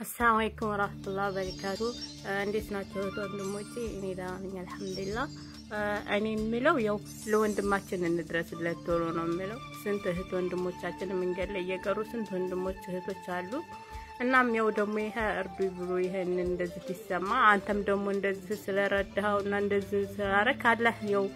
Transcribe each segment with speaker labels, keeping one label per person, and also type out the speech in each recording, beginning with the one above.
Speaker 1: አሰላሙ አለይኩም ወራህመቱላሂ ወበረካቱ። እንዴት ናቸው እህት ወንድሞቼ? እኔ ደህና ነኝ አልሐምዱሊላህ። እኔ የምለው ያው ለወንድማችን እንድረስለት ቶሎ ነው የምለው። ስንት እህት ወንድሞቻችን መንገድ ላይ እየቀሩ ስንት ወንድሞች እህቶች አሉ። እናም ያው ደግሞ ይሄ እርዱ ብሎ ይሄን እንደዚህ ሲሰማ አንተም ደግሞ እንደዚህ ስለረዳኸው እና እንደዚህ ስላረክ አላህ ያው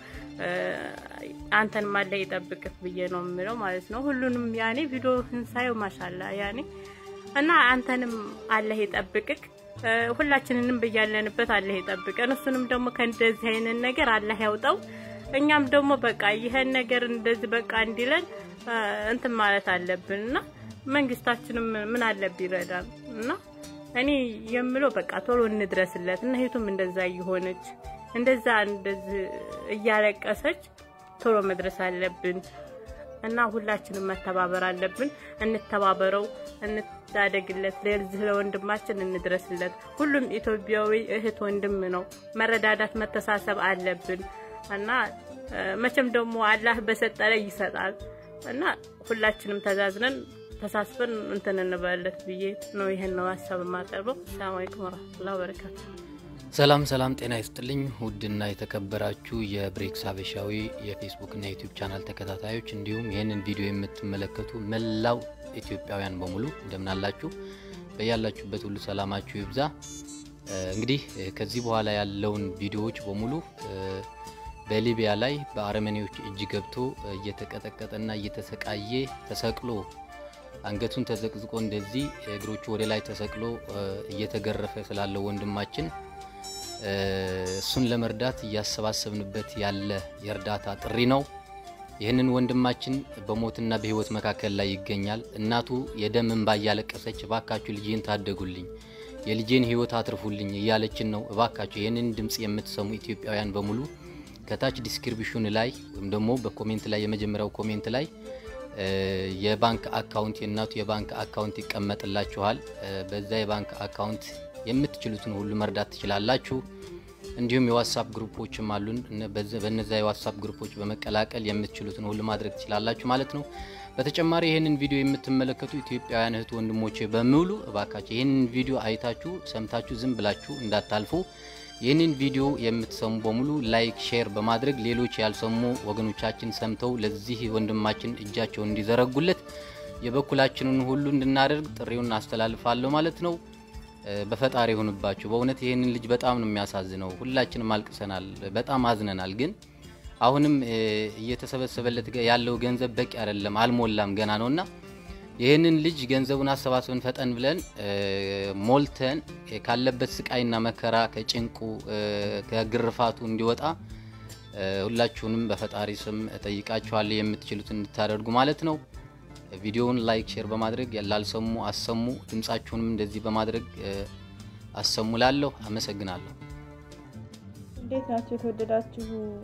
Speaker 1: አንተንም አላህ ይጠብቅህ ብዬ ነው የምለው ማለት ነው። ሁሉንም ያኔ ቪዲዮ ሳየው ማሻላ ያኔ እና አንተንም አላህ ይጠብቅክ፣ ሁላችንንም ብያለንበት አላህ ይጠብቀን። እሱንም ደግሞ ከእንደዚህ አይነት ነገር አላህ ያውጣው። እኛም ደግሞ በቃ ይሄን ነገር እንደዚህ በቃ እንዲለን እንትን ማለት አለብን እና መንግስታችንም ምን አለብ ይረዳል እና እኔ የምለው በቃ ቶሎ እንድረስለት እና ሄቱም እንደዛ እየሆነች እንደዛ እንደዚህ እያለቀሰች ቶሎ መድረስ አለብን እና ሁላችንም መተባበር አለብን። እንተባበረው፣ እንታደግለት፣ ለዚህ ለወንድማችን እንድረስለት። ሁሉም ኢትዮጵያዊ እህት ወንድም ነው። መረዳዳት፣ መተሳሰብ አለብን እና መቼም ደግሞ አላህ በሰጠ ላይ ይሰጣል እና ሁላችንም ተዛዝነን ተሳስበን እንትን እንበለት ብዬ ነው ይሄን ነው ሀሳብ የማቀርበው። ሰላም አለይኩም ወራህመቱላሂ ወበረካቱ።
Speaker 2: ሰላም ሰላም፣ ጤና ይስጥልኝ ውድና የተከበራችሁ የብሬክስ ሀበሻዊ የፌስቡክ እና ዩቲዩብ ቻናል ተከታታዮች እንዲሁም ይህንን ቪዲዮ የምትመለከቱ መላው ኢትዮጵያውያን በሙሉ እንደምን አላችሁ? በያላችሁበት ሁሉ ሰላማችሁ ይብዛ። እንግዲህ ከዚህ በኋላ ያለውን ቪዲዮዎች በሙሉ በሊቢያ ላይ በአረመኔዎች እጅ ገብቶ እየተቀጠቀጠና እየተሰቃየ ተሰቅሎ አንገቱን ተዘቅዝቆ እንደዚህ እግሮቹ ወደ ላይ ተሰቅሎ እየተገረፈ ስላለው ወንድማችን እሱን ለመርዳት እያሰባሰብንበት ያለ የእርዳታ ጥሪ ነው። ይህንን ወንድማችን በሞትና በሕይወት መካከል ላይ ይገኛል። እናቱ የደም እንባ እያለቀሰች እባካችሁ ልጄን ታደጉልኝ፣ የልጄን ሕይወት አትርፉልኝ እያለችን ነው። እባካችሁ ይህንን ድምፅ የምትሰሙ ኢትዮጵያውያን በሙሉ ከታች ዲስክሪፕሽን ላይ ወይም ደግሞ በኮሜንት ላይ የመጀመሪያው ኮሜንት ላይ የባንክ አካውንት የእናቱ የባንክ አካውንት ይቀመጥላችኋል። በዛ የባንክ አካውንት የምትችሉትን ሁሉ መርዳት ትችላላችሁ። እንዲሁም የዋትሳፕ ግሩፖችም አሉን። በነዛ የዋትሳፕ ግሩፖች በመቀላቀል የምትችሉትን ሁሉ ማድረግ ትችላላችሁ ማለት ነው። በተጨማሪ ይህንን ቪዲዮ የምትመለከቱ ኢትዮጵያውያን እህት ወንድሞቼ በሙሉ እባካችሁ ይህንን ቪዲዮ አይታችሁ ሰምታችሁ ዝም ብላችሁ እንዳታልፉ። ይህንን ቪዲዮ የምትሰሙ በሙሉ ላይክ፣ ሼር በማድረግ ሌሎች ያልሰሙ ወገኖቻችን ሰምተው ለዚህ ወንድማችን እጃቸውን እንዲዘረጉለት የበኩላችንን ሁሉ እንድናደርግ ጥሪውን አስተላልፋለሁ ማለት ነው። በፈጣሪ ይሁንባችሁ። በእውነት ይህንን ልጅ በጣም ነው የሚያሳዝነው። ሁላችንም አልቅሰናል፣ በጣም አዝነናል። ግን አሁንም እየተሰበሰበለት ያለው ገንዘብ በቂ አይደለም፣ አልሞላም፣ ገና ነውና ይህንን ልጅ ገንዘቡን አሰባስበን ፈጠን ብለን ሞልተን ካለበት ስቃይና መከራ ከጭንቁ ከግርፋቱ እንዲወጣ ሁላችሁንም በፈጣሪ ስም እጠይቃችኋለሁ የምትችሉት እንድታደርጉ ማለት ነው። ቪዲዮውን ላይክ፣ ሼር በማድረግ ላልሰሙ አሰሙ፣ ድምጻችሁንም እንደዚህ በማድረግ አሰሙ። ላለሁ አመሰግናለሁ።
Speaker 3: እንዴት ናቸው የተወደዳችሁ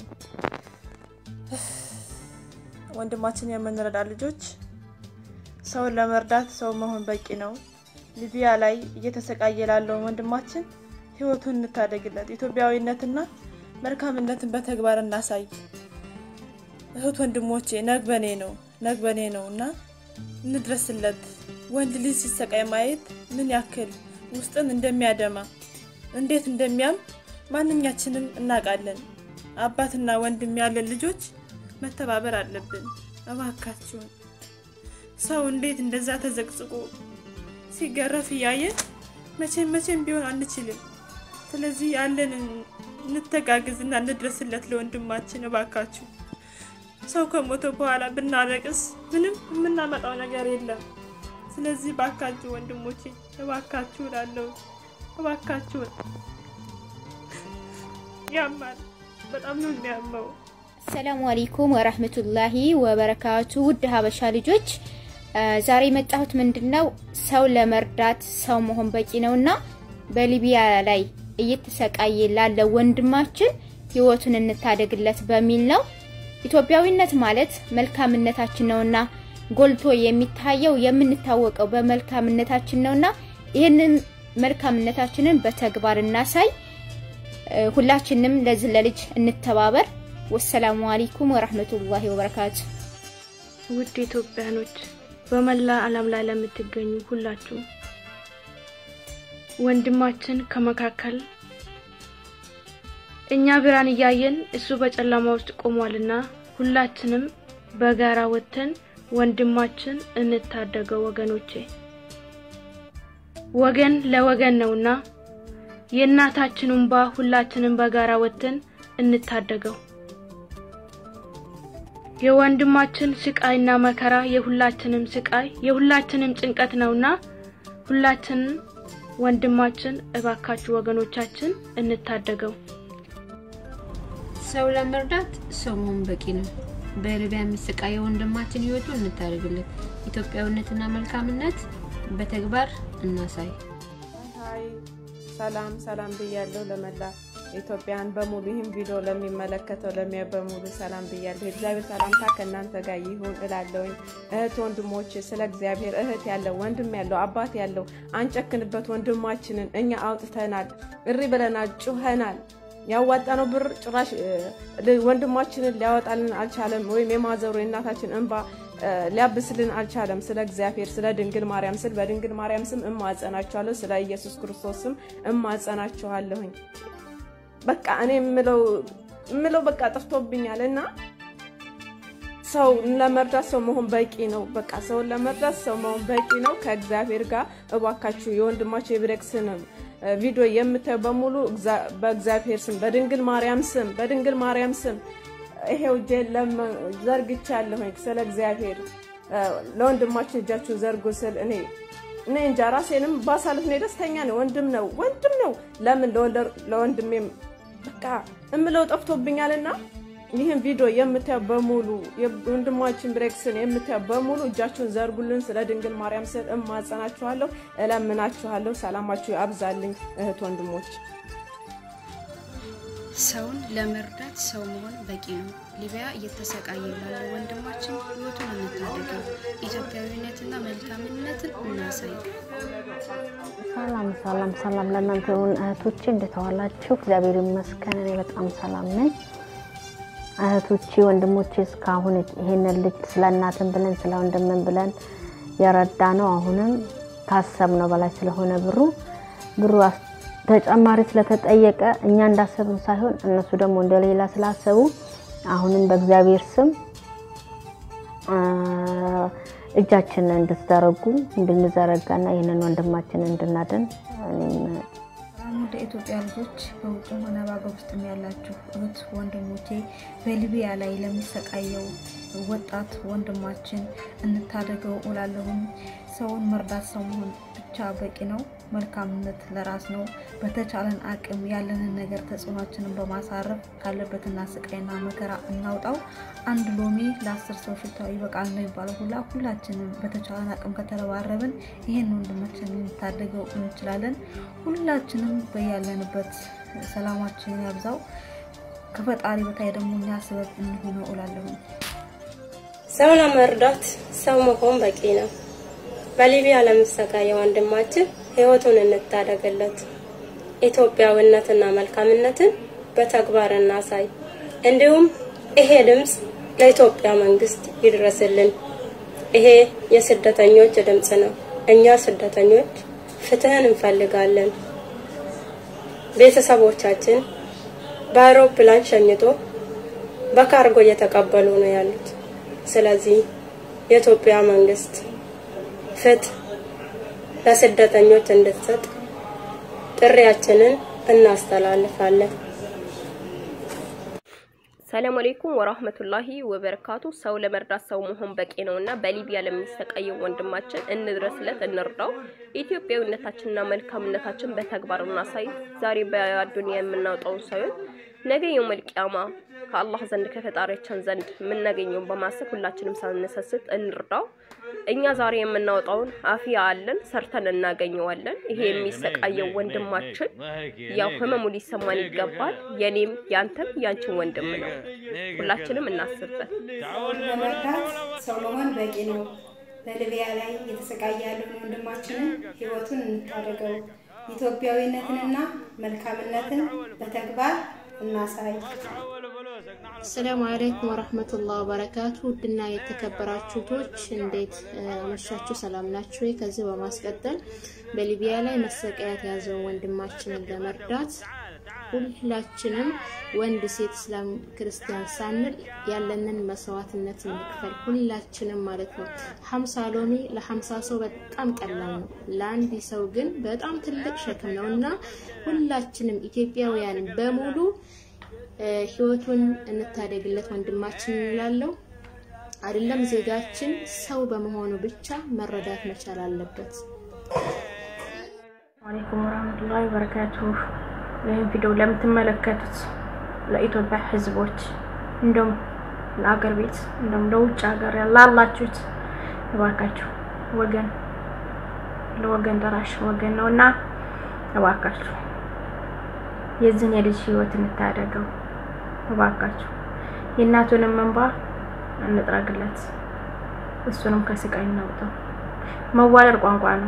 Speaker 3: ወንድማችን የምንረዳ ልጆች? ሰውን ለመርዳት ሰው መሆን በቂ ነው። ሊቢያ ላይ እየተሰቃየ ላለውን ወንድማችን ሕይወቱን እንታደግለት። ኢትዮጵያዊነትና መልካምነትን በተግባር እናሳይ። እህት ወንድሞቼ፣ ነግበኔ ነው ነግበኔ ነው እና እንድረስለት። ወንድ ልጅ ሲሰቃይ ማየት ምን ያክል ውስጥን እንደሚያደማ እንዴት እንደሚያም ማንኛችንም እናውቃለን። አባትና ወንድም ያለን ልጆች መተባበር አለብን። እባካችሁን ሰው እንዴት እንደዛ ተዘቅዝቆ ሲገረፍ እያየን መቼም መቼም ቢሆን አንችልም። ስለዚህ ያለንን እንተጋግዝና እንድረስለት ለወንድማችን እባካችሁ። ሰው ከሞተ በኋላ ብናለቅስ ምንም የምናመጣው ነገር የለም። ስለዚህ እባካችሁ ወንድሞቼ እባካችሁ ላለው እባካችሁን። ያማል፣ በጣም ነው የሚያመው።
Speaker 4: አሰላሙ አለይኩም ወራህመቱላሂ ወበረካቱ። ውድ ሀበሻ ልጆች ዛሬ የመጣሁት ምንድነው ሰው ለመርዳት ሰው መሆን በቂ ነውና በሊቢያ ላይ እየተሰቃየ ላለ ወንድማችን ህይወቱን እንታደግለት በሚል ነው። ኢትዮጵያዊነት ማለት መልካምነታችን ነውና ጎልቶ የሚታየው የምንታወቀው በመልካምነታችን ነውና ይህንን መልካምነታችንን በተግባር እናሳይ። ሁላችንም ለዚህ ለልጅ እንተባበር። ወሰላሙ አለይኩም ወራህመቱላሂ ወበረካቱ።
Speaker 5: ውድ ኢትዮጵያኖች በመላ ዓለም ላይ ለምትገኙ ሁላችሁ
Speaker 3: ወንድማችን ከመካከል እኛ ብርሃን እያየን እሱ በጨለማ ውስጥ ቆሟልና ሁላችንም በጋራ ወጥተን ወንድማችን እንታደገው። ወገኖቼ ወገን ለወገን ነውና የእናታችን እንባ ሁላችንም በጋራ ወጥተን እንታደገው። የወንድማችን ስቃይና መከራ የሁላችንም ስቃይ የሁላችንም ጭንቀት ነውና ሁላችንም ወንድማችን እባካችሁ ወገኖቻችን እንታደገው።
Speaker 5: ሰው ለመርዳት ሰው መሆን በቂ ነው። በሊቢያ የሚሰቃየው ወንድማችን ህይወቱ እንታደግለት። ኢትዮጵያዊነትና መልካምነት በተግባር እናሳይ።
Speaker 6: ሀይ ሰላም ሰላም ብያለሁ ለመላ ኢትዮጵያን በሙሉ ይህም ቪዲዮ ለሚመለከተው ለሚያ በሙሉ ሰላም ብያለሁ። የእግዚአብሔር ሰላምታ ከእናንተ ጋር ይሁን እላለሁኝ። እህት ወንድሞች፣ ስለ እግዚአብሔር እህት ያለው ወንድም ያለው አባት ያለው አንጨክንበት። ወንድማችንን እኛ አውጥተናል፣ እሪ ብለናል፣ ጩኸናል። ያዋጣነው ብር ጭራሽ ወንድማችንን ሊያወጣልን አልቻለም። ወይም የማዘሩ የእናታችን እንባ ሊያብስልን አልቻለም። ስለ እግዚአብሔር ስለ ድንግል ማርያም ስል በድንግል ማርያም ስም እማጸናችኋለሁ። ስለ ኢየሱስ ክርስቶስ ስም እማጸናችኋለሁኝ። በቃ እኔ የምለው የምለው በቃ ጠፍቶብኛል እና ሰው ለመርዳት ሰው መሆን በቂ ነው። በቃ ሰውን ለመርዳት ሰው መሆን በቂ ነው። ከእግዚአብሔር ጋር እባካችሁ የወንድማችሁ የብሬክስን ቪዲዮ የምታዩ በሙሉ በእግዚአብሔር ስም በድንግል ማርያም ስም በድንግል ማርያም ስም ይሄው እጄን ዘርግቻለሁኝ። ስለ እግዚአብሔር ለወንድማችን እጃችሁን ዘርጉ ስል እኔ እኔ እንጃ ራሴንም ባሳልፍ ነው ደስተኛ ነው። ወንድም ነው ወንድም ነው። ለምን ለወንድሜም በቃ እምለው ጠፍቶብኛልና ይህን ቪዲዮ የምታዩ በሙሉ ወንድማችን ብሬክስን የምታዩ በሙሉ እጃችሁን ዘርጉልን። ስለ ድንግል ማርያም ስል እማጸናችኋለሁ፣ እለምናችኋለሁ። ሰላማችሁ ያብዛልኝ እህት ወንድሞች።
Speaker 7: ሰውን ለመርዳት ሰው መሆን በቂ ነው። ሊቢያ እየተሰቃየ ላለው ወንድማችን ህይወቱን እንታደገው። ኢትዮጵያዊነትና መልካምነትን እናሳይ።
Speaker 8: ሰላም ሰላም ሰላም ለእናንተ ይሁን እህቶቼ፣ እንዴት ዋላችሁ? እግዚአብሔር ይመስገን እኔ በጣም ሰላም ነኝ። እህቶቼ ወንድሞቼ፣ እስካሁን ይሄንን ልጅ ስለ እናትን ብለን ስለ ወንድምን ብለን የረዳ ነው። አሁንም ካሰብነው በላይ ስለሆነ ብሩ ብሩ ተጨማሪ ስለተጠየቀ እኛ እንዳሰብን ሳይሆን እነሱ ደግሞ እንደሌላ ስላሰቡ አሁንም በእግዚአብሔር ስም እጃችንን እንድትዘረጉ እንድንዘረጋና ይህንን ወንድማችንን እንድናድን
Speaker 9: ወደ ኢትዮጵያ ልጆች በውጭም ሆነ በአገር ውስጥም ያላችሁ እህት ወንድሞቼ በሊቢያ ላይ ለሚሰቃየው ወጣት ወንድማችን እንታደገው እላለሁኝ። ሰውን መርዳት ሰው መሆን ብቻ በቂ ነው። መልካምነት ለራስ ነው። በተቻለን አቅም ያለንን ነገር ተጽዕኖችንን በማሳረፍ ካለበትና ስቃይና መከራ እናውጣው። አንድ ሎሚ ለአስር ሰው ሽታው ይበቃል ነው የሚባለው ሁላ ሁላችንም በተቻለን አቅም ከተረባረብን ይህን ወንድማችን ልንታደገው እንችላለን። ሁላችንም በያለንበት ሰላማችንን ያብዛው። ከፈጣሪ በታይ ደግሞ እኛ ስበብ እንሆነው እላለሁ።
Speaker 10: ሰው ለመርዳት ሰው መሆን በቂ ነው። በሊቢያ ለሚሰቃየው ወንድማችን ህይወቱን እንታደግለት። ኢትዮጵያዊነትና መልካምነትን በተግባር እናሳይ። እንዲሁም ይሄ ድምፅ ለኢትዮጵያ መንግስት ይድረስልን። ይሄ የስደተኞች ድምፅ ነው። እኛ ስደተኞች ፍትህን እንፈልጋለን። ቤተሰቦቻችን በአውሮፕላን ሸኝቶ በካርጎ እየተቀበሉ ነው ያሉት። ስለዚህ የኢትዮጵያ መንግስት ፍትህ ለስደተኞች እንድትሰጥ ጥሪያችንን እናስተላልፋለን።
Speaker 1: ሰላም አለይኩም ወራህመቱላሂ ወበረካቱ። ሰው ለመርዳት ሰው መሆን በቂ ነውና በሊቢያ ለሚሰቃየው ወንድማችን እንድረስለት፣ እንርዳው። ኢትዮጵያዊነታችንና መልካምነታችን በተግባር እናሳይ። ዛሬ በአዱንያ የምናወጣውን ሳይሆን ነገ የውመል ቂያማ ከአላህ ዘንድ ከፈጣሪያችን ዘንድ የምናገኘውን በማሰብ ሁላችንም ሳንሰስት እንርዳው። እኛ ዛሬ የምናወጣውን አፊያ አለን ሰርተን እናገኘዋለን። ይሄ የሚሰቃየው ወንድማችን ያው ህመሙ ሊሰማን ይገባል። የኔም ያንተም ያንቺን ወንድም ነው። ሁላችንም እናስብበት።
Speaker 11: ለመርዳት ሰው መሆን በቂ ነው። በሊቢያ ላይ የተሰቃየ ያለውን ወንድማችንን ህይወቱን እንታደገው። ኢትዮጵያዊነትንና መልካምነትን በተግባር እናሳይ።
Speaker 4: አሰላሙ አለይኩም ወረህመቱላህ ወበረካቱ። ውድና የተከበራችሁ ቶች እንዴት መሻችሁ? ሰላም ናችሁ? ከዚህ በማስቀጠል በሊቢያ ላይ መሰቃየት የያዘውን ወንድማችንን ለመርዳት ሁላችንም ወንድ፣ ሴት፣ እስላም፣ ክርስቲያን ሳንል ያለንን መስዋዕትነት እንክፈል። ሁላችንም ማለት ነው። ሀምሳ ሎሚ ለሀምሳ ሰው በጣም ቀላል ነው፣ ለአንድ ሰው ግን በጣም ትልቅ ሸክም ነው እና ሁላችንም ኢትዮጵያውያን በሙሉ ህይወቱን እንታደግለት ወንድማችን እንላለው። አይደለም ዜጋችን ሰው በመሆኑ ብቻ መረዳት መቻል አለበት።
Speaker 3: አለይኩም ወራህመቱላሂ ወበረካቱሁ። ይህን ቪዲዮ ለምትመለከቱት ለኢትዮጵያ ህዝቦች እንደውም ለአገር ቤት እንደውም ለውጭ ሀገር ላላችሁት እባካችሁ ወገን ለወገን ደራሽ ወገን ነው እና እባካችሁ የዚህን የልጅ ህይወት እንታደገው። እባካችሁ የእናቱንም እንባ እንጥረግለት፣ እሱንም ከስቃይ እናውጣው። መዋለድ ቋንቋ ነው።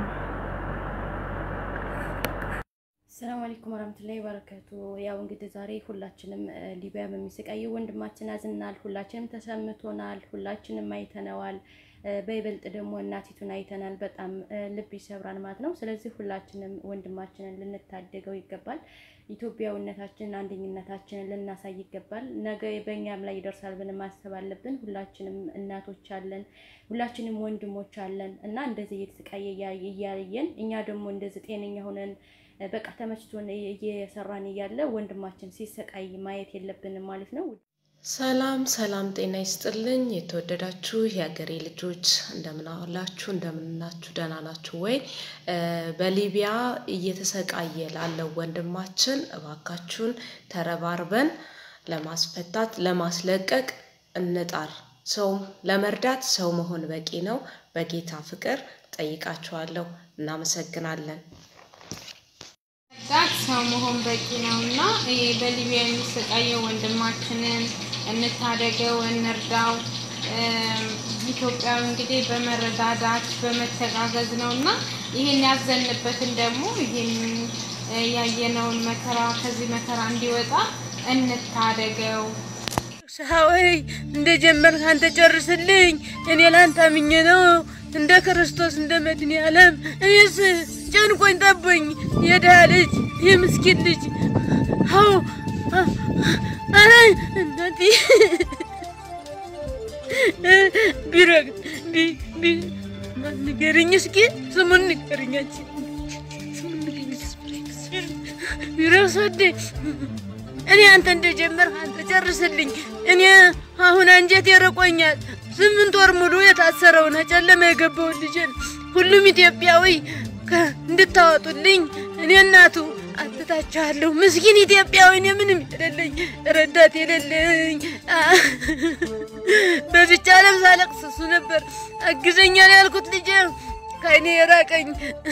Speaker 1: ሰላም አለይኩም ወራህመቱላሂ ወበረካቱ። ያው እንግዲህ ዛሬ ሁላችንም ሊቢያ በሚሰቃየው ወንድማችን አዝናል። ሁላችንም ተሰምቶናል። ሁላችንም አይተነዋል። በይበልጥ ደግሞ እናቲቱን አይተናል። በጣም ልብ ይሰብራል ማለት ነው። ስለዚህ ሁላችንም ወንድማችንን ልንታደገው ይገባል። ኢትዮጵያዊነታችንን፣ አንደኝነታችንን ልናሳይ ይገባል። ነገ በእኛም ላይ ይደርሳል ብለን ማሰብ አለብን። ሁላችንም እናቶች አለን፣ ሁላችንም ወንድሞች አለን እና እንደዚህ እየተሰቃየ እያየን እኛ ደግሞ እንደዚህ ጤነኛ ሆነን በቃ ተመችቶን እየሰራን እያለ ወንድማችን ሲሰቃይ ማየት የለብንም ማለት ነው።
Speaker 12: ሰላም ሰላም፣ ጤና ይስጥልኝ የተወደዳችሁ የሀገሬ ልጆች እንደምን አላችሁ? እንደምናችሁ? ደህና ናችሁ ወይ? በሊቢያ እየተሰቃየ ላለው ወንድማችን እባካችሁን ተረባርበን ለማስፈታት ለማስለቀቅ እንጣር። ሰው ለመርዳት ሰው መሆን በቂ ነው። በጌታ ፍቅር ጠይቃችኋለሁ። እናመሰግናለን።
Speaker 3: ዳት ሰው መሆን በቂ ነው እና ይሄ በሊቢያ የሚሰቃየው ወንድማችንን እንታደገው፣ እንርዳው። ኢትዮጵያዊ እንግዲህ በመረዳዳት በመተጋገዝ ነው እና ይህን ያዘንበትን ደግሞ ይህን ያየነውን መከራ ከዚህ መከራ እንዲወጣ እንታደገው።
Speaker 13: ሰሀወይ እንደ ጀመርክ አንተ ጨርስልኝ። እኔ ላንተ አምኜ ነው እንደ ክርስቶስ እንደ መድኃኔ ዓለም እኔስ ጨንቆኝ ጠቦኝ የድሃ ልጅ የምስኪን ልጅ አዎ አረ እናቴ ቢረግ ንገርኝ እስኪ ስሙን ንገርኛችን ቢረግ ሰዴ እኔ አንተ እንደጀመር አንተ ጨርስልኝ። እኔ አሁን አንጀት የርቆኛል። ስምንት ወር ሙሉ የታሰረውን ጨለማ የገባውን ልጅን ሁሉም ኢትዮጵያዊ እንድታወጡልኝ እኔ እናቱ አትታችኋለሁ። ምስኪን ኢትዮጵያዊ እኔ ምንም የሌለኝ ረዳት የሌለኝ በዚች ዓለም ሳለቅስ እሱ ነበር አግዘኛል ያልኩት ልጄ ከእኔ የራቀኝ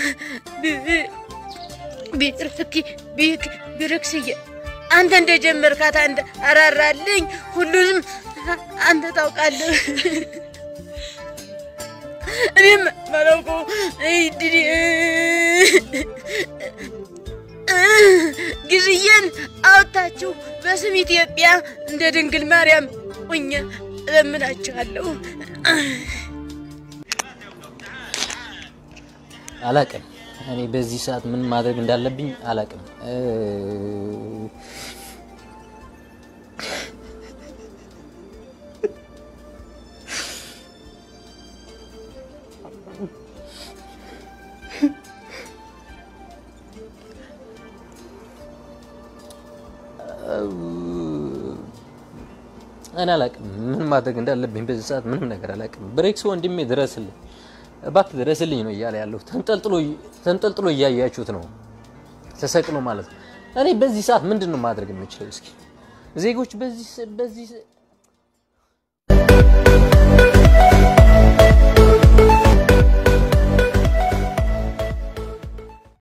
Speaker 13: ቢርክ ቢርክስዬ አንተ እንደጀመርካት አንተ አራራልኝ። ሁሉንም አንተ ታውቃለህ። እኔም ማላውቀው ጊዜዬን አውጥታችሁ በስም ኢትዮጵያ እንደ ድንግል ማርያም ሆኜ እለምናችኋለሁ።
Speaker 2: አላቅም እኔ በዚህ ሰዓት ምን ማድረግ እንዳለብኝ አላቅም። እኔ አላቅም ምን ማድረግ እንዳለብኝ በዚህ ሰዓት ምንም ነገር አላቅም። ብሬክስ ወንድሜ ድረስልኝ፣ እባክህ ድረስልኝ ነው እያለ ያለው። ተንጠልጥሎ እያያችሁት ነው፣ ተሰቅሎ ማለት ነው። እኔ በዚህ ሰዓት ምንድን ነው ማድረግ የምችለው? እስኪ ዜጎች በዚህ በዚህ